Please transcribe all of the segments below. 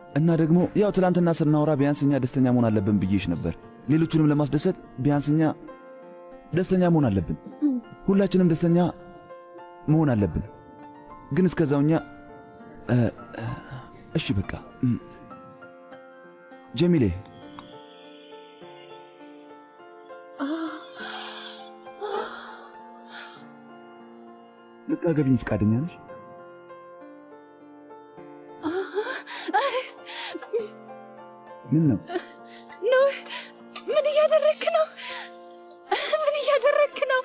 እና ደግሞ ያው ትላንትና ስናወራ ቢያንስ እኛ ደስተኛ መሆን አለብን ብዬሽ ነበር። ሌሎቹንም ለማስደሰት ቢያንስ እኛ ደስተኛ መሆን አለብን። ሁላችንም ደስተኛ መሆን አለብን። ግን እስከዛው እኛ እ፣ እ፣ እሺ በቃ እም፣ ጀሚሌ ልታገቢኝ ፈቃደኛ ነሽ? ምን ነው ኖ ምን እያደረግክ ነው? ምን እያደረግክ ነው?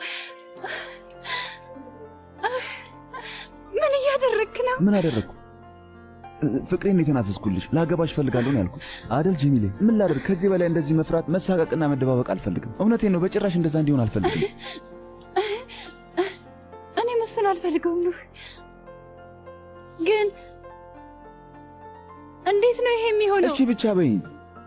ምን እያደረግክ ነው? ምን አደረግኩ? ፍቅሬን የተናዘዝኩልሽ ላገባሽ ፈልጋለሁ ነው ያልኩት አደል ጀሚሌ? ምን ላደርግ? ከዚህ በላይ እንደዚህ መፍራት፣ መሳቀቅና መደባበቅ አልፈልግም። እውነቴን ነው። በጭራሽ እንደዛ እንዲሆን አልፈልግም። እኔም እሱን አልፈልገውም ነው። ግን እንዴት ነው ይሄ የሚሆነው? እሺ ብቻ በይኝ።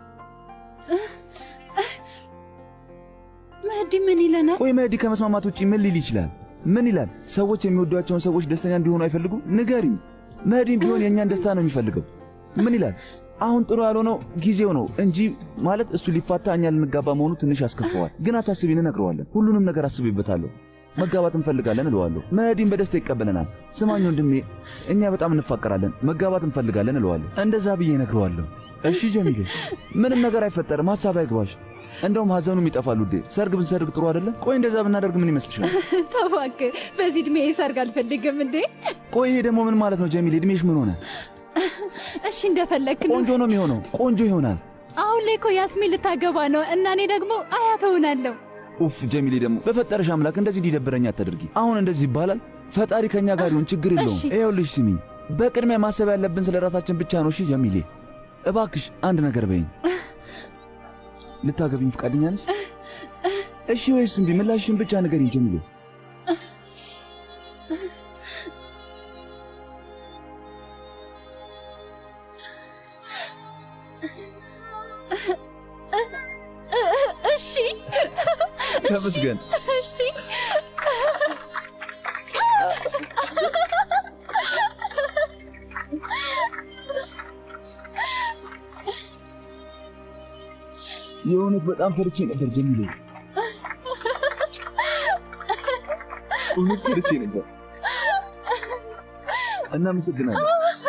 መህዲ ምን ይለናል? ቆይ መህዲ ከመስማማት ውጭ ምን ሊል ይችላል? ምን ይላል? ሰዎች የሚወዷቸውን ሰዎች ደስተኛ እንዲሆኑ አይፈልጉም? ንገሪኝ። መህዲም ቢሆን የእኛን ደስታ ነው የሚፈልገው። ምን ይላል? አሁን ጥሩ ያልሆነው ጊዜው ነው እንጂ ማለት እሱ ሊፋታ እኛ ልንጋባ መሆኑ ትንሽ ያስከፈዋል። ግን አታስቢ፣ እንነግረዋለን። ሁሉንም ነገር አስቤበታለሁ። መጋባት እንፈልጋለን እለዋለሁ። መህዲም በደስታ ይቀበለናል። ስማኝ ወንድሜ፣ እኛ በጣም እንፋቀራለን፣ መጋባት እንፈልጋለን እለዋለሁ። እንደዛ ብዬ እነግረዋለሁ። እሺ ጀሚሌ፣ ምንም ነገር አይፈጠርም፣ ሀሳብ አይግባሽ። እንደውም ሀዘኑም ይጠፋል ውዴ። ሰርግ ብንሰርግ ጥሩ አይደለም? ቆይ እንደዛ ብናደርግ ምን ይመስልሻል? ተው እባክህ፣ በዚህ ዕድሜ ሰርግ አልፈልግም እንዴ። ቆይ ይሄ ደግሞ ምን ማለት ነው ጀሚሌ? እድሜሽ ምን ሆነ? እሺ እንደፈለግክ ነው። ቆንጆ ነው የሚሆነው፣ ቆንጆ ይሆናል። አሁን ላይ እኮ ያስሚን ልታገባ ነው እና እኔ ደግሞ አያት እሆናለሁ። ኡፍ ጀሚሌ፣ ደግሞ በፈጠረሽ አምላክ እንደዚህ እንዲደብረኝ አታድርጊ። አሁን እንደዚህ ይባላል? ፈጣሪ ከእኛ ጋር ይሁን፣ ችግር የለውም። እሺ። ይኸውልሽ ስሚኝ፣ በቅድሚያ ማሰብ ያለብን ስለ ራሳችን ብቻ ነው። እሺ ጀሚሌ፣ እባክሽ አንድ ነገር በይኝ። ልታገቢኝ ፈቃደኛ ነሽ? እሺ ወይስ እምቢ? ምላሽሽን ብቻ ንገሪኝ ጀሚሌ። እሺ ተመስገን። እሺ የእውነት በጣም ፈርቼ ነበር ጀሚሌ፣ እውነት ፈርቼ ነበር። እናመሰግናለን።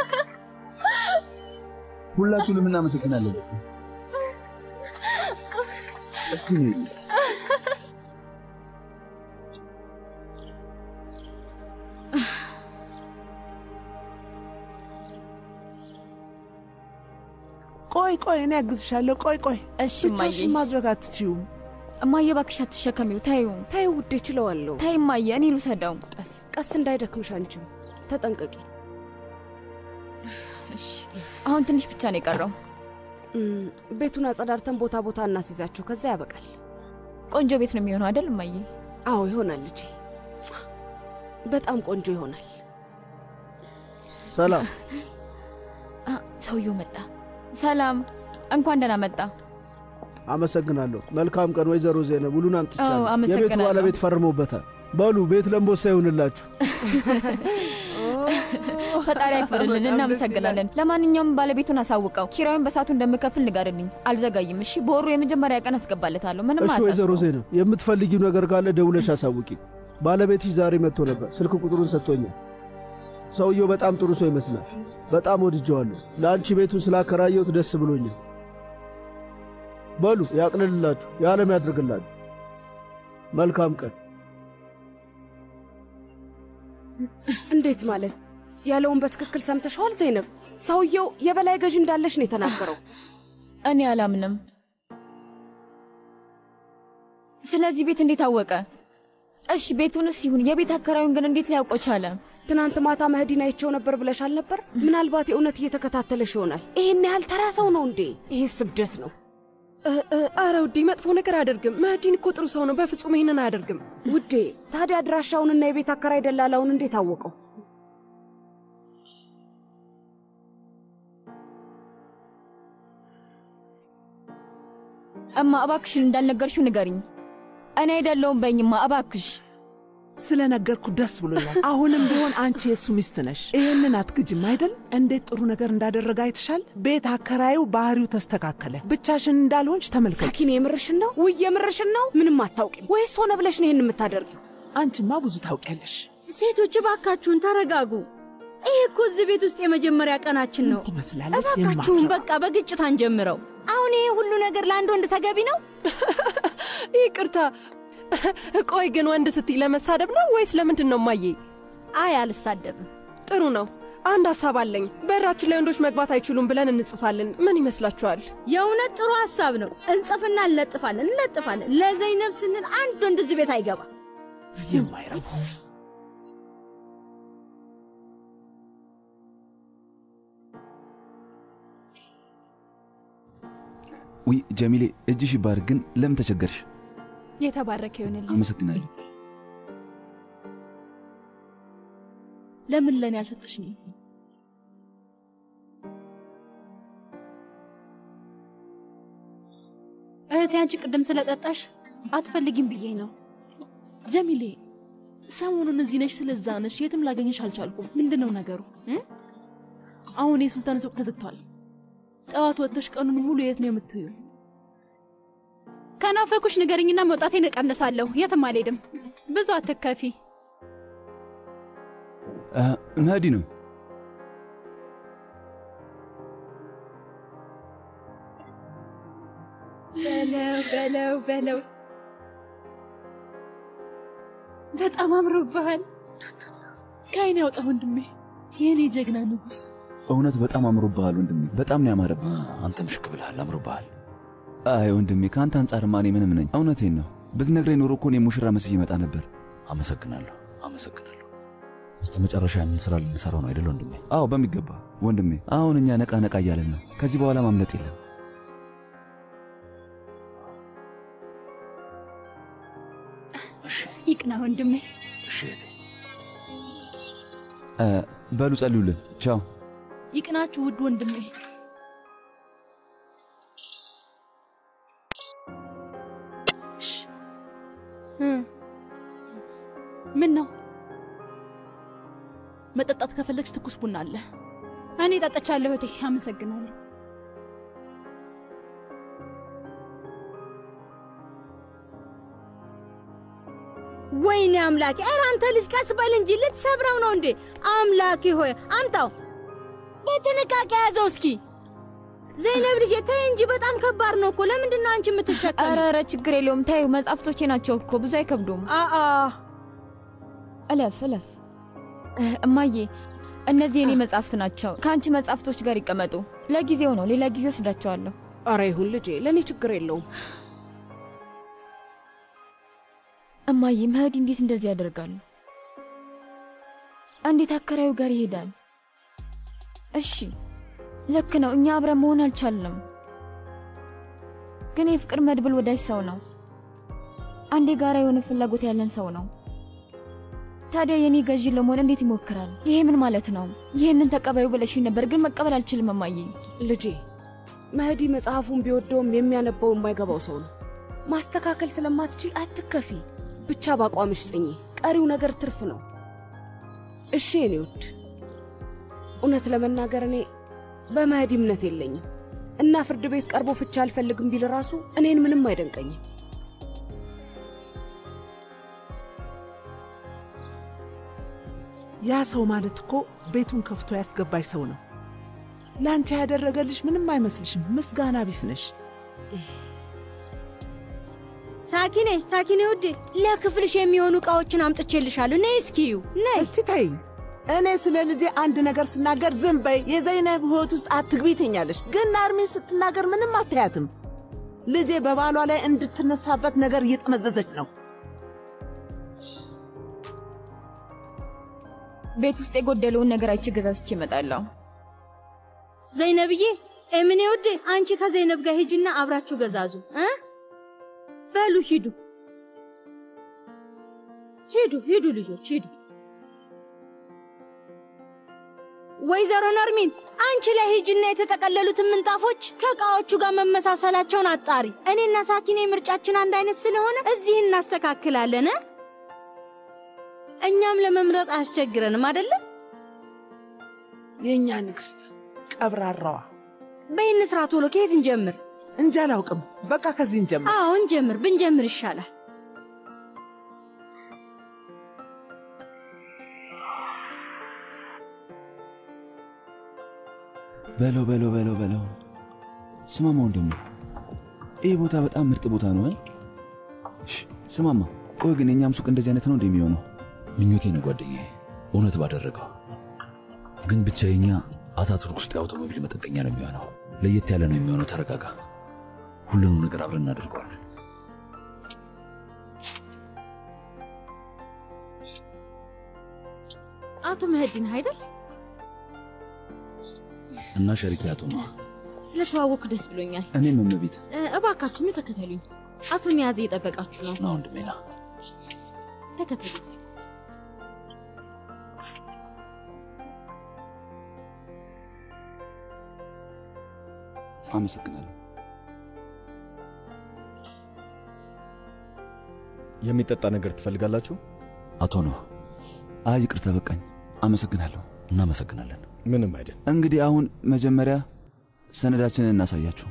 ሁላችሁንም እናመሰግናለን። እስቲ ነይ ቆይ ቆይ እኔ ያግዝሻለሁ። ቆይ ቆይ እሺ እማዬ። ብቻሽን ማድረግ አትችይውም። እማዬ እባክሽ አትሸከሚው፣ ታዩ ታዩ ውዴ፣ ችለዋለሁ። ታይ እማዬ፣ እኔ ልውሰደው። ቀስ ቀስ እንዳይደክምሽ አንቺም ተጠንቀቂ። እሺ አሁን ትንሽ ብቻ ነው የቀረው። እም፣ ቤቱን አጸዳርተን ቦታ ቦታ እናስይዛቸው፣ ከዛ ያበቃል። ቆንጆ ቤት ነው የሚሆነው አይደል እማዬ? አዎ ይሆናል ልጄ፣ በጣም ቆንጆ ይሆናል። ሰላም አ፣ ሰውየው መጣ። ሰላም፣ እንኳን ደህና መጣ። አመሰግናለሁ። መልካም ቀን ወይዘሮ ዜነብ። ሁሉን አዎ፣ አምጥቻለሁ። አመሰግናለሁ። የቤቱ ባለቤት ፈርሞበታል። በሉ ቤት ለምቦሳ ይሁንላችሁ። ፈጣሪ ያክብርልን፣ እናመሰግናለን። ለማንኛውም ባለቤቱን አሳውቀው ኪራዩን በሳቱ እንደምከፍል ንገርልኝ። አልዘጋይም። እሺ፣ በወሩ የመጀመሪያ ቀን አስገባለታለሁ። ምንም እሺ ወይዘሮ አያሳስበው። ዜነብ፣ የምትፈልጊው ነገር ካለ ደውለሽ አሳውቂ። ባለቤትሽ ዛሬ መጥቶ ነበር። ስልክ ቁጥሩን ሰጥቶኛል። ሰውየው በጣም ጥሩ ሰው ይመስላል። በጣም ወድጀዋለሁ። ለአንቺ ቤቱን ስላከራየሁት ደስ ብሎኛል። በሉ ያቅልልላችሁ፣ የዓለም ያድርግላችሁ። መልካም ቀን። እንዴት ማለት ያለውን በትክክል ሰምተሸዋል ዘይነብ? ሰውየው የበላይ ገዥ እንዳለሽ ነው የተናገረው። እኔ አላምንም። ስለዚህ ቤት እንዴት አወቀ? እሺ ቤቱንስ ይሁን፣ የቤት አከራዩን ግን እንዴት ሊያውቀው ቻለ? ትናንት ማታ መህዲን አይቼው ነበር ብለሻል ነበር። ምናልባት የእውነት እየተከታተለሽ ይሆናል። ይሄን ያህል ተራ ሰው ነው እንዴ? ይሄ ስብደት ነው። አረ ውዴ፣ መጥፎ ነገር አያደርግም። መህዲን እኮ ጥሩ ሰው ነው። በፍጹም ይህንን አያደርግም። ውዴ ታዲያ አድራሻውንና የቤት አከራይ ደላላውን እንዴት አወቀው? እማ እባክሽን እንዳልነገርሽው ንገሪኝ። እኔ አይደለሁም በይኝማ እባክሽ። ስለነገርኩ ደስ ብሎኛል። አሁንም ቢሆን አንቺ የእሱ ሚስት ነሽ። ይህንን አትግጅም አይደል? እንዴት ጥሩ ነገር እንዳደረገ አይተሻል። ቤት አከራዩ ባህሪው ተስተካከለ። ብቻሽን እንዳልሆንሽ ተመልከች። ሳኪን የምርሽን ነው? ውይ የምርሽን ነው? ምንም አታውቂም ወይስ ሆነ ብለሽ ነው ይህን የምታደርጊው? አንቺማ ብዙ ታውቂያለሽ። ሴቶች እባካችሁን ተረጋጉ። ይህ እኮ እዚህ ቤት ውስጥ የመጀመሪያ ቀናችን ነው። ትመስላለች እባካችሁን የማትረባ። በቃ በግጭት አንጀምረው። አሁን ይሄ ሁሉ ነገር ለአንድ ወንድ ተገቢ ነው? ይቅርታ። ቆይ ግን ወንድ ስትይ ለመሳደብ ነው ወይስ ለምንድን ነው ማዬ? አይ አልሳደብም። ጥሩ ነው። አንድ ሀሳብ አለኝ። በራችን ላይ ወንዶች መግባት አይችሉም ብለን እንጽፋለን። ምን ይመስላችኋል? የእውነት ጥሩ ሀሳብ ነው። እንጽፍና እንለጥፋለን እንለጥፋለን። ለዘይነብ ስንል አንድ ወንድ እዚህ ቤት አይገባም። የማይረቡ ውይ ጀሚሌ እጅሽ ይባርክ። ግን ለምን ተቸገርሽ? የተባረከ ይሆንልኝ። አመሰግናለሁ። ለምን ለኔ አልሰጠሽኝም? እህቴ አንቺ ቅድም ስለጠጣሽ አትፈልጊም ብዬ ነው። ጀሚሌ ሰሞኑን እዚህ ነሽ፣ ስለዛ ነሽ። የትም ላገኝሽ አልቻልኩም። ምንድን ነው ነገሩ? እ? አሁን የሱልጣን ሱቅ ተዘግቷል። ጠዋት ወጥተሽ ቀኑን ሙሉ የት ነው የምትዩ? ከናፈኩሽ ንገርኝና መውጣቴን እቀንሳለሁ። የትም አልሄድም። ብዙ አትከፊ። አ፣ መህዲ ነው። በለው በለው በለው። በጣም አምሮብሃል። ከአይን ያውጣ ወንድሜ፣ የእኔ ጀግና ንጉሥ። እውነት በጣም አምሮብሃል ወንድሜ፣ በጣም ነው ያማረብህ። አንተም ሽክ ብልሃል፣ አምሮብሃል። አይ ወንድሜ፣ ከአንተ አንጻርማ እኔ ምንም ነኝ። እውነቴን ነው። ብትነግረኝ ኖሮ እኮ እኔ ሙሽራ መስዬ እመጣ ነበር። አመሰግናለሁ፣ አመሰግናለሁ። እስከ መጨረሻ ያንን ስራ ልንሰራው ነው አይደል ወንድሜ? አዎ በሚገባ ወንድሜ። አሁን እኛ ነቃ ነቃ እያለን ነው። ከዚህ በኋላ ማምለጥ የለም። ይቅና ወንድሜ። እሺ እህቴ። አ፣ በሉ ጸልዩልን። ቻው። ይቅናችሁ ውድ ወንድሜ። ምን ነው? መጠጣት ከፈለግሽ ትኩስ ቡና አለ። እኔ ጠጥቻለሁ እህቴ። አመሰግናለሁ። ወይኔ አምላኬ! ኧረ አንተ ልጅ ቀስ በል እንጂ ልትሰብረው ነው እንዴ? አምላኬ ሆይ አምጣው፣ በጥንቃቄ ያዘው እስኪ። ዘይነብ ልጄ ተይ እንጂ በጣም ከባድ ነው እኮ። ለምንድን ነው አንቺ የምትሸከም? ኧረ ኧረ ችግር የለውም ታዩ። መጽሐፍቶቼ ናቸው እኮ ብዙ አይከብዱም። አአ እለፍ እለፍ። እህ፣ እማዬ እነዚህ የኔ መጽሐፍት ናቸው። ከአንቺ መጽሐፍቶች ጋር ይቀመጡ። ለጊዜው ነው፣ ሌላ ጊዜ ወስዳቸዋለሁ። ኧረ ይሁን ልጄ፣ ለእኔ ችግር የለውም። እማዬ መህዲ እንዴት እንደዚህ ያደርጋሉ? እንዴት አከራዩ ጋር ይሄዳል? እሺ ልክ ነው፣ እኛ አብረን መሆን አልቻልንም። ግን የፍቅር መድብል ወዳጅ ሰው ነው። አንድ የጋራ የሆነ ፍላጎት ያለን ሰው ነው። ታዲያ የኔ ገዢ ለመሆን እንዴት ይሞክራል? ይሄ ምን ማለት ነው? ይህንን ተቀባዩ ብለሽኝ ነበር፣ ግን መቀበል አልችልም እማዬ። ልጄ መህዲ መጽሐፉን ቢወደውም የሚያነበው የማይገባው ሰው ነው። ማስተካከል ስለማትችል አትከፊ። ብቻ በአቋምሽ ጽኚ። ቀሪው ነገር ትርፍ ነው። እሺ የኔ ውድ፣ እውነት ለመናገር እኔ በመህዲ እምነት የለኝም እና ፍርድ ቤት ቀርቦ ፍቻ አልፈልግም ቢል ራሱ እኔን ምንም አይደንቀኝም። ያ ሰው ማለት እኮ ቤቱን ከፍቶ ያስገባሽ ሰው ነው። ለአንቺ ያደረገልሽ ምንም አይመስልሽም። ምስጋና ቢስ ነሽ። ሳኪኔ ሳኪኔ ውዴ፣ ለክፍልሽ የሚሆኑ ዕቃዎችን አምጥቼልሻለሁ። ነይ እስኪዩ ነይ። እስቲ ተይኝ። እኔ ስለ ልጄ አንድ ነገር ስናገር ዝም በይ፣ የዘይነብ ሕይወት ውስጥ አትግቢ ትኛለሽ። ግን ናርሚን ስትናገር ምንም አታያትም። ልጄ በባሏ ላይ እንድትነሳበት ነገር እየጠመዘዘች ነው። ቤት ውስጥ የጎደለውን ነገር አይቼ ገዛዝቼ እመጣለሁ። ዘይነብዬ፣ ኤምኔ ውዴ፣ አንቺ ከዘይነብ ጋር ሂጂና አብራችሁ ገዛዙ እ በሉ ሂዱ ሂዱ ሂዱ ልጆች ሂዱ። ወይዘሮ ነርሚን አንቺ ላይ ሂጂና የተጠቀለሉትን ምንጣፎች ከእቃዎቹ ጋር መመሳሰላቸውን አጣሪ። እኔና ሳኪኔ ምርጫችን አንድ አይነት ስለሆነ እዚህ እናስተካክላለን። እ? እኛም ለመምረጥ አያስቸግረንም አይደለም? የእኛ ንግሥት ቀብራራዋ። በይን ስራ ቶሎ ከየት እንጀምር? እንጂ አላውቅም። በቃ ከዚህ እንጀምር። አዎ እንጀምር፣ ብንጀምር ይሻላል። በለው በለው በለው በለው። ስማማ ወንድሜ፣ ይህ ቦታ በጣም ምርጥ ቦታ ነው። እ? እሺ፣ ስማማ፣ ቆይ ግን የእኛም ሱቅ እንደዚህ አይነት ነው እንደሚሆነው? ምኞቴ ነው ጓደኛዬ፣ እውነት ባደረገው። ግን ብቻ የኛ አታቱርክ ውስጥ የአውቶሞቢል መጠገኛ ነው የሚሆነው። ለየት ያለ ነው የሚሆነው። ተረጋጋ። ሁሉንም ነገር አብረን እናደርገዋለን። አቶ መህዲን አይደል? እና ሸሪክ አቶ ነው። ስለተዋወቅኩ ደስ ብሎኛል። እኔም እመቤት እ፣ እባካችሁ ኑ ተከተሉኝ። አቶ ኒያዜ እየጠበቃችሁ ነው። ና ወንድሜ ና። ተከተሉኝ። አመሰግናለሁ። የሚጠጣ ነገር ትፈልጋላችሁ? አቶ ነው። አይ ይቅርታ፣ በቃኝ። አመሰግናለሁ። እናመሰግናለን። ምንም አይደል። እንግዲህ አሁን መጀመሪያ ሰነዳችንን እናሳያችሁ።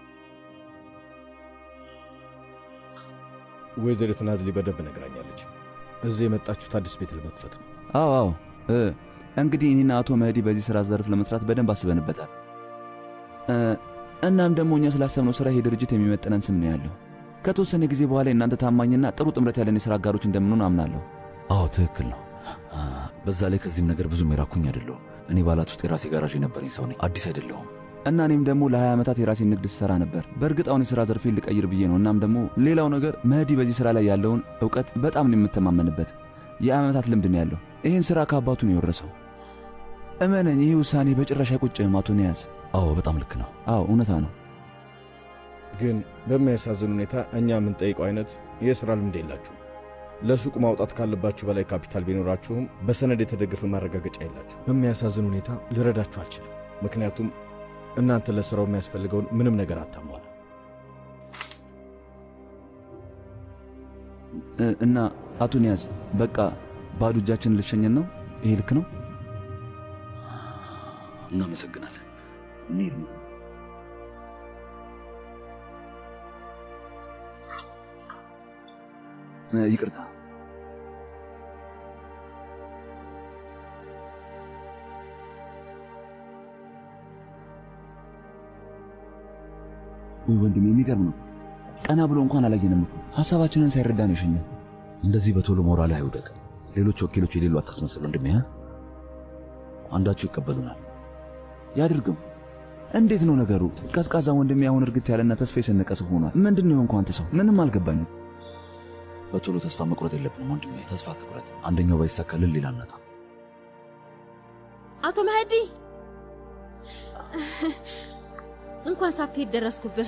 ወይዘሪት ናዝሊ በደንብ ነግራኛለች። እዚህ የመጣችሁት አዲስ ቤት ለመክፈት ነው። አዎ አዎ። እ፣ እንግዲህ እኔና አቶ መህዲ በዚህ ሥራ ዘርፍ ለመስራት በደንብ አስበንበታል። እ፣ እናም ደግሞ እኛ ስላሰብነው ሥራ ይሄ ድርጅት የሚመጥነን ስም ነው ያለው። ከተወሰነ ጊዜ በኋላ የእናንተ ታማኝና ጥሩ ጥምረት ያለን የሥራ አጋሮች እንደምንሆን አምናለሁ። አዎ ትክክል ነው። አ፣ በዛ ላይ ከዚህም ነገር ብዙም የራኩኝ አይደለሁም። እኔ ባላት ውስጥ የራሴ ጋራዥ የነበረኝ ሰው ነኝ። አዲስ አይደለሁም። እና እኔም ደግሞ ለ20 ዓመታት የራሴን ንግድ ስሰራ ነበር። በእርግጥ አሁን የሥራ ዘርፌን ልቀይር ብዬ ነው። እናም ደግሞ ሌላው ነገር መህዲ በዚህ ሥራ ላይ ያለውን እውቀት በጣም ነው የምተማመንበት። የዓመታት ልምድ ነው ያለው። ይህን ሥራ ከአባቱ ነው የወረሰው። እመነኝ፣ ይህ ውሳኔ በጭራሽ አይቆጭህም አቶ ኒያዝ። አዎ በጣም ልክ ነው። አዎ እውነታ ነው። ግን በሚያሳዝን ሁኔታ እኛ የምንጠይቀው አይነት የሥራ ልምድ የላችሁም። ለሱቅ ማውጣት ካለባችሁ በላይ ካፒታል ቢኖራችሁም በሰነድ የተደገፈ ማረጋገጫ የላችሁ። በሚያሳዝን ሁኔታ ልረዳችሁ አልችልም። ምክንያቱም እናንተ ለሥራው የሚያስፈልገውን ምንም ነገር አታሟሉ። እ፣ እና አቶ ኒያዝ በቃ ባዶ እጃችንን ልሸኘን ነው? ይሄ ልክ ነው? እናመሰግናለን። እንሂድ ነው። እ፣ ይቅርታ ወይ ወንድም፣ የሚገርም ነው። ቀና ብሎ እንኳን አላየንም እኮ ሐሳባችንን ሳይረዳ ነው የሸኘን። እንደዚህ በቶሎ ሞራል አይውደቅ። ሌሎች ወኪሎች የሌሉ አታስመስል ወንድሜ። እ? አንዳችሁ ይቀበሉናል። ያድርግም። እንዴት ነው ነገሩ? ቀዝቃዛ ወንድሜ አሁን እርግት ያለና ተስፋ የሰነቀ ሰው ሆኗል። ምንድን ነው የሆንኩ አንተ ሰው? ምንም አልገባኝም። በቶሎ ተስፋ መቁረጥ የለብንም ወንድሜ። ተስፋ አትቁረጥ። አንደኛው ባይሳካልን ሌላ እናጣ። አቶ መህዲ እንኳን ሳትሄድ ደረስኩብህ።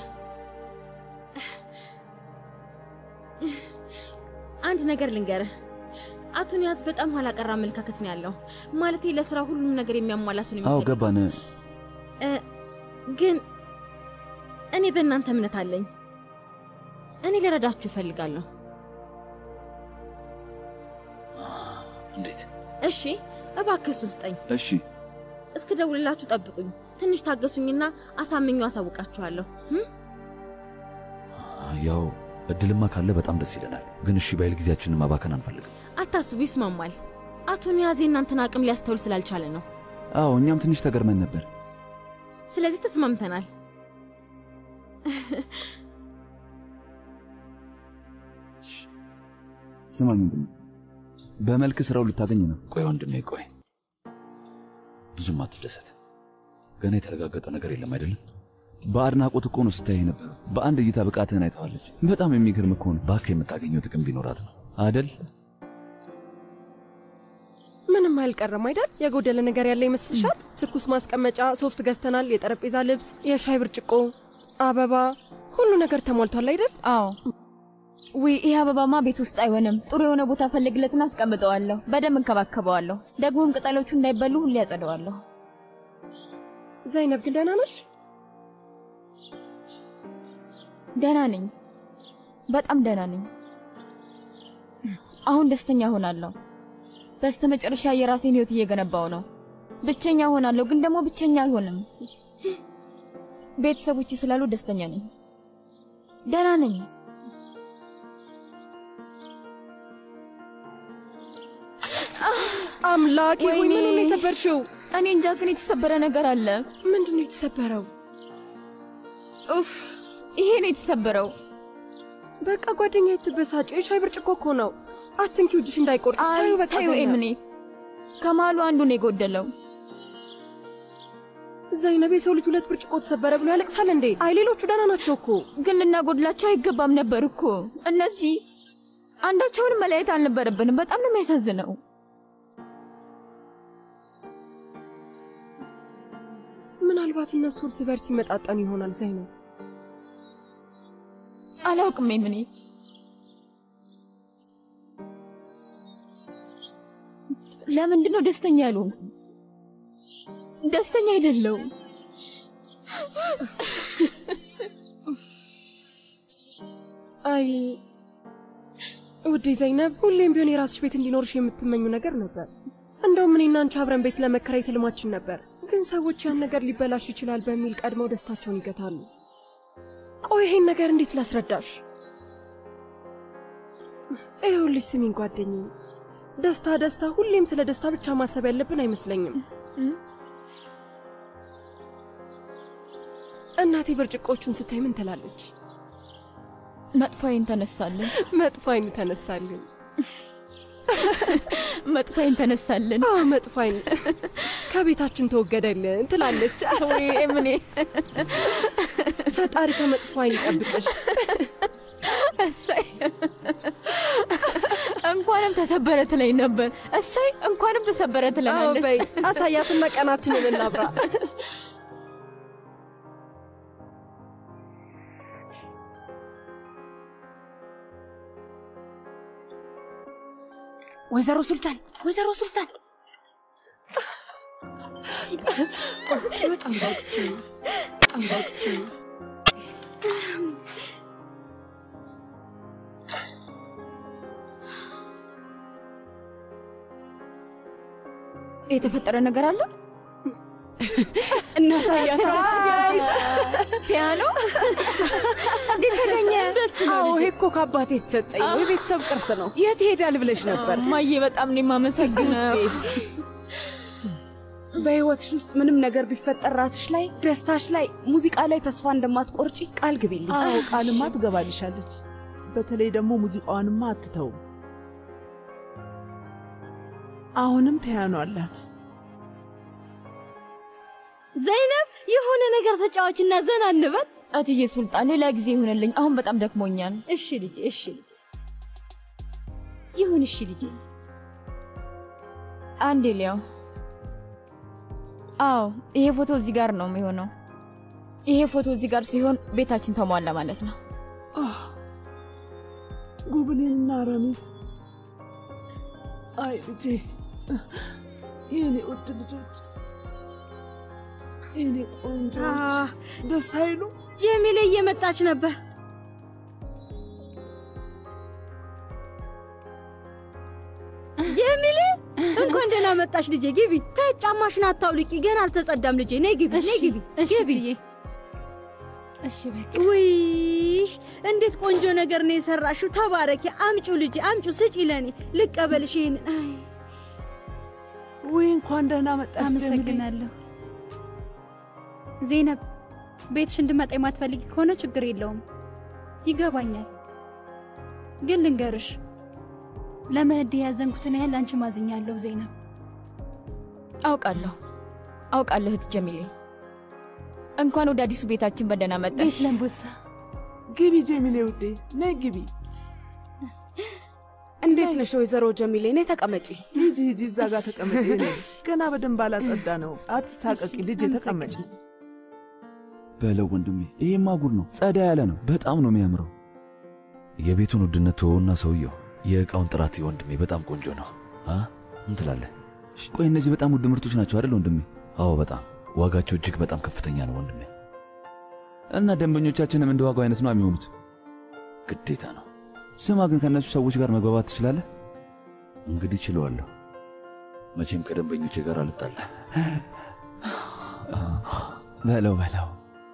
አንድ ነገር ልንገርህ፣ አቶ ኒያዝ በጣም ኋላ ቀር አመለካከት ነው ያለው። ማለቴ ለስራ ሁሉም ነገር የሚያሟላ ሰው ነው አዎ የሚፈልገው። ገባን። እ፣ ግን እኔ በእናንተ እምነት አለኝ። እኔ ልረዳችሁ እፈልጋለሁ። እንዴት? እሺ፣ እባክህ እሱን ስጠኝ። እሺ እስክደውልላችሁ ጠብቁኝ። ትንሽ ታገሱኝና አሳምኜው አሳውቃችኋለሁ። እም? ያው እድልማ ካለ በጣም ደስ ይለናል። ግን እሺ ባይል ጊዜያችንን ማባከን አንፈልግም። አታስቡ፣ ይስማማል። አቶ ኒያዝ የእናንተን አቅም ሊያስተውል ስላልቻለ ነው። አዎ እኛም ትንሽ ተገርመን ነበር። ስለዚህ ተስማምተናል። ስማኝ ወንድሜ፣ በመልክ ስራው ልታገኝ ነው። ቆይ ወንድሜ ቆይ፣ ብዙም አትደሰት። ገና የተረጋገጠ ነገር የለም አይደለም። በአድናቆት እኮ ነው ስታይ ነበር። በአንድ እይታ ብቃትህን አይተዋለች። በጣም የሚገርም እኮ ነው ባክ የምታገኘው ጥቅም ቢኖራት ነው አደል? ምንም አልቀረም አይደል? የጎደለ ነገር ያለ ይመስልሻል? ትኩስ ማስቀመጫ፣ ሶፍት ገዝተናል፣ የጠረጴዛ ልብስ፣ የሻይ ብርጭቆ፣ አበባ፣ ሁሉ ነገር ተሟልቷል አይደል? አዎ። ውይ ይህ አበባማ ቤት ውስጥ አይሆንም። ጥሩ የሆነ ቦታ ፈልግለትና አስቀምጠዋለሁ። በደንብ እንከባከበዋለሁ። ደግሞም ቅጠሎቹ እንዳይበሉ ሁሌ ያጸደዋለሁ። ዘይነብ ግን ደህና ነሽ? ደህና ነኝ፣ በጣም ደህና ነኝ። አሁን ደስተኛ ሆናለሁ። በስተ መጨረሻ የራሴን ህይወት እየገነባው ነው። ብቸኛ ሆናለሁ፣ ግን ደግሞ ብቸኛ አልሆንም። ቤተሰቦቼ ስላሉ ደስተኛ ነኝ፣ ደህና ነኝ። አምላኬ ሆይ ወይኔ! ምኑን ነው የሰበርሽው? እኔ እንጃ፣ ግን የተሰበረ ነገር አለ። ምንድን ነው የተሰበረው? ኡፍ! ይሄ ነው የተሰበረው። በቃ ጓደኛ የትበሳጭ የሻይ ብርጭቆ እኮ ነው። አትንኪው፣ እጅሽ እንዳይቆርጥ ታዩ። በቃ ታዩ ዘይነብ። ኤምኔ፣ ከመሃሉ አንዱ ነው የጎደለው። ዘይነብ፣ የሰው ልጅ ሁለት ብርጭቆ ተሰበረ ብሎ ያለቅሳል እንዴ? አይ ሌሎቹ ደህና ናቸው እኮ። ግን ልናጎድላቸው አይገባም ነበር እኮ። እነዚህ አንዳቸውንም መለያየት አልነበረብንም። በጣም ነው የሚያሳዝነው። ምናልባት እነሱ እርስ በርስ ይመጣጠኑ ይሆናል። ዘይነብ፣ አላውቅም ኤምኔ። ለምንድን ነው ደስተኛ ያልሆንኩት? ደስተኛ አይደለሁም። አይ ውዴ ዘይነብ፣ ሁሌም ቢሆን የራስሽ ቤት እንዲኖርሽ የምትመኙ ነገር ነበር። እንደውም እኔና አንቺ አብረን ቤት ለመከራየት ህልማችን ነበር። ግን ሰዎች ያን ነገር ሊበላሽ ይችላል በሚል ቀድመው ደስታቸውን ይገታሉ። ቆይ ይሄን ነገር እንዴት ላስረዳሽ? ይኸውልሽ ስሚኝ ጓደኛዬ፣ ደስታ ደስታ፣ ሁሌም ስለ ደስታ ብቻ ማሰብ ያለብን አይመስለኝም። እናቴ ብርጭቆቹን ስታይ ምን ትላለች? መጥፎ ዓይን ተነሳልን፣ መጥፎ ዓይን ተነሳልን፣ መጥፎ ዓይን ተነሳልን። አዎ መጥፎ ዓይን ከቤታችን ተወገደልን ትላለች። ወይ ኤምኔ፣ ፈጣሪ ከመጥፎ ዓይን ይጠብቅሽ። እሰይ እንኳንም ተሰበረ ትለኝ ነበር። እሰይ እንኳንም ተሰበረ አዎ ትለናለች። በይ አሳያትና ቀናችንን እናብራ። ወይዘሮ ሱልጣን ወይዘሮ ሱልጣን በጣም ባግቼ ነው፣ በጣም ባግቼ ነው። የተፈጠረ ነገር አለ? እናሳያታለን። ፒያኖ እንዴት ተገኘ? ደስ አዎ ይሄ እኮ ከአባቴ የተሰጠኝ ነው። የቤተሰብ ቅርስ ነው። የት ይሄዳል ብለሽ ነበር? ማዬ በጣም ነው የማመሰግነው። በህይወትሽ ውስጥ ምንም ነገር ቢፈጠር ራስሽ ላይ፣ ደስታሽ ላይ፣ ሙዚቃ ላይ ተስፋ እንደማትቆርጪ ቃል ግቢልኝ። አዎ ቃልማ ትገባልሻለች። በተለይ ደግሞ ሙዚቃዋንማ አትተውም። አሁንም ፒያኖ አላት። ዘይነብ የሆነ ነገር ተጫዋችና ዘና እንበል። እትዬ ሱልጣን ሌላ ጊዜ ይሁንልኝ። አሁን በጣም ደክሞኛል። እሺ ልጄ፣ እሺ ልጄ፣ ይሁን። እሺ ልጄ። አንዴ ሊያው። አዎ ይሄ ፎቶ እዚህ ጋር ነው የሚሆነው። ይሄ ፎቶ እዚህ ጋር ሲሆን ቤታችን ተሟላ ማለት ነው። ጉብሌንና ረሚስ፣ አይ ልጄ፣ የኔ ውድ ልጆች፣ የኔ ቆንጆች፣ ደስ አይሉ? ጀሚሌ እየመጣች ነበር። ጀሚሌ እንኳን ደህና መጣሽ ልጄ። ግቢ። ተይ ጫማሽን አታውልቂ፣ ገና አልተጸዳም ልጄ። ነይ ግቢ፣ ነይ ግቢ፣ ግቢ። እሺ በቃ ውይ እንዴት ቆንጆ ነገር ነው የሰራሽው። ተባረኪ። አምጩ ልጄ፣ አምጩ፣ ስጪ ለኔ ልቀበልሽ። ይሄን አይ ውይ እንኳን ደህና መጣሽ ጀሚሌ። አመሰግናለሁ። ዜነብ ቤትሽ እንድመጣ የማትፈልጊ ከሆነ ችግር የለውም፣ ይገባኛል። ግን ልንገርሽ ለመህዲ ያዘንኩትን ያህል አንቺ ማዝኛለሁ ዜነብ። አውቃለሁ አውቃለሁ እህት ጀሚሌ። እንኳን ወደ አዲሱ ቤታችን በደህና መጣሽ። ቤት ለምቦሳ ግቢ ጀሚሌ ውዴ፣ ነይ ግቢ። እንዴት ነሽ ወይዘሮ ጀሚሌ? ነይ ተቀመጪ። ሂጂ ሂጂ፣ እዛ ጋር ተቀመጪ። የኔ ልጅ። ገና በደንብ አላጸዳ ነው። አትሳቀቂ ልጄ፣ ተቀመጪ። በለው ወንድሜ፣ ይሄማ ጉድ ነው። ጸዳ ያለ ነው። በጣም ነው የሚያምረው። የቤቱን ውድነት ተወውና ሰውየው የዕቃውን ጥራት ወንድሜ በጣም ቆንጆ ነው። አ ምን ትላለህ? ቆይ እነዚህ በጣም ውድ ምርቶች ናቸው አይደል ወንድሜ? አዎ በጣም ዋጋቸው እጅግ በጣም ከፍተኛ ነው ወንድሜ። እና ደንበኞቻችንም እንደ ዋጋው አይነት ነው የሚሆኑት። ግዴታ ነው። ስማ ግን ከእነሱ ሰዎች ጋር መግባባት ትችላለህ? እንግዲህ ችለዋለሁ። መቼም ከደንበኞቼ ጋር አልጣላ። በለው በለው።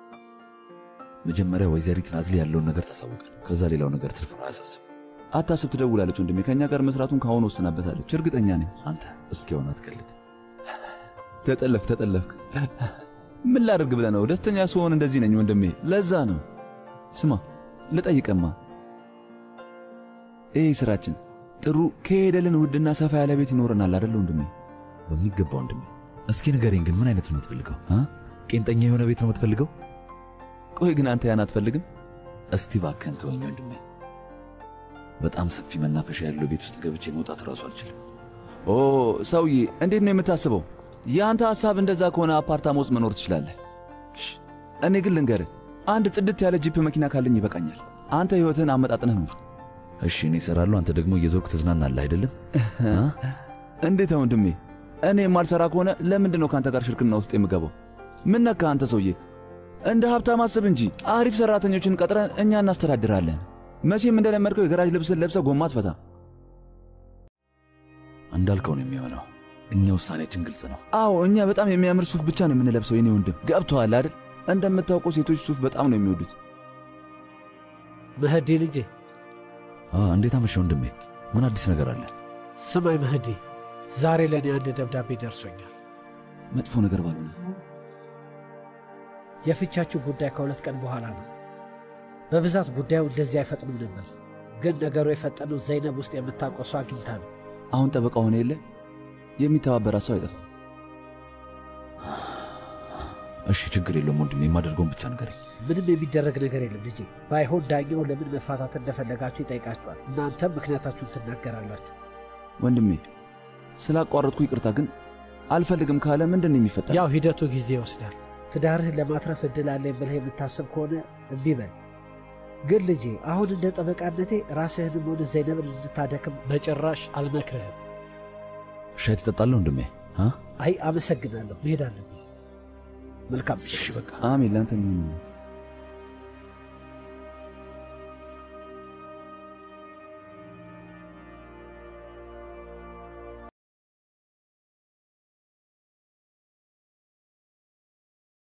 መጀመሪያ ወይዘሪት ናዝሊ ያለውን ነገር ታሳውቀን፣ ከዛ ሌላው ነገር ትርፍ ነው፣ አያሳስብ። አታስብ፣ ትደውላለች ወንድሜ። ከእኛ ጋር መስራቱን ከአሁኑ ወስናበታለች፣ እርግጠኛ ነኝ። አንተ እስኪሆን አትቀልድ። ተጠለፍክ ተጠለፍክ። ምን ላደርግ ብለህ ነው? ደስተኛ ስሆን እንደዚህ ነኝ ወንድሜ፣ ለዛ ነው። ስማ ልጠይቀማ፣ ይህ ስራችን ጥሩ ከሄደልን ውድና ሰፋ ያለ ቤት ይኖረናል አደለ ወንድሜ? በሚገባ ወንድሜ። እስኪ ንገረኝ ግን ምን አይነት ነው የምትፈልገው? አ? ቄንጠኛ የሆነ ቤት ነው የምትፈልገው? ቆይ ግን አንተ ያን አትፈልግም? እስቲ እባክህን ተወኝ ወንድሜ። በጣም ሰፊ መናፈሻ ያለው ቤት ውስጥ ገብቼ መውጣት እራሱ አልችልም። ኦ ሰውዬ፣ እንዴት ነው የምታስበው? የአንተ ሐሳብ እንደዛ ከሆነ አፓርታማ ውስጥ መኖር ትችላለህ። እኔ ግን ልንገርህ፣ አንድ ጽድት ያለ ጂፕ መኪና ካለኝ ይበቃኛል። አንተ ሕይወትህን አመጣጥነህ ኑር። እሺ እኔ እሰራለሁ፣ አንተ ደግሞ እየዞርክ ትዝናናለህ አይደለም? እንዴት ወንድሜ? እኔ የማልሰራ ከሆነ ለምንድን ነው ከአንተ ጋር ሽርክና ውስጥ የምገባው? ምን ነካ አንተ ሰውዬ? እንደ ሀብታም አስብ እንጂ አሪፍ ሠራተኞችን ቀጥረን እኛ እናስተዳድራለን። መቼም እንደለመድከው የገራጅ ልብስን ለብሰ ጎማ አትፈታ። እንዳልከው ነው የሚሆነው። እኛ ውሳኔያችን ግልጽ ነው። አዎ እኛ በጣም የሚያምር ሱፍ ብቻ ነው የምንለብሰው። የኔ ወንድም ገብቶሃል አይደል? እንደምታውቀው ሴቶች ሱፍ በጣም ነው የሚወዱት። መህዲ ልጄ፣ እንዴት አመሸ ወንድሜ? ምን አዲስ ነገር አለ? ስማይ መህዲ፣ ዛሬ ለእኔ አንድ ደብዳቤ ደርሶኛል። መጥፎ ነገር ባልሆነ የፍቻችሁ ጉዳይ ከሁለት ቀን በኋላ ነው። በብዛት ጉዳዩ እንደዚህ አይፈጥንም ነበር፣ ግን ነገሩ የፈጠነው ዘይነብ ውስጥ የምታውቀው ሰው አግኝታ ነው። አሁን ጠበቃ ሆነ የለ የሚተባበራት ሰው አይጠፋም። እሺ ችግር የለውም ወንድሜ፣ የማደርገውን ብቻ ንገረኝ። ምንም የሚደረግ ነገር የለም ልጄ። ባይሆን ዳኛው ለምን መፋታት እንደፈለጋችሁ ይጠይቃችኋል። እናንተም ምክንያታችሁን ትናገራላችሁ። ወንድሜ ስላቋረጥኩ ይቅርታ፣ ግን አልፈልግም ካለ ምንድን ነው የሚፈጠር? ያው ሂደቱ ጊዜ ይወስዳል። ትዳርህን ለማትረፍ እድል አለኝ ብለህ የምታስብ ከሆነ እምቢ በል። ግን ልጄ አሁን እንደ ጠበቃነቴ ራስህንም ሆነ ዘይነብን እንድታደክም በጭራሽ አልመክርህም። ሻይ ትጠጣለህ ወንድሜ? አይ አመሰግናለሁ፣ መሄድ አለብኝ። መልካም እሺ በቃ አሜን። ለአንተ የሚሆን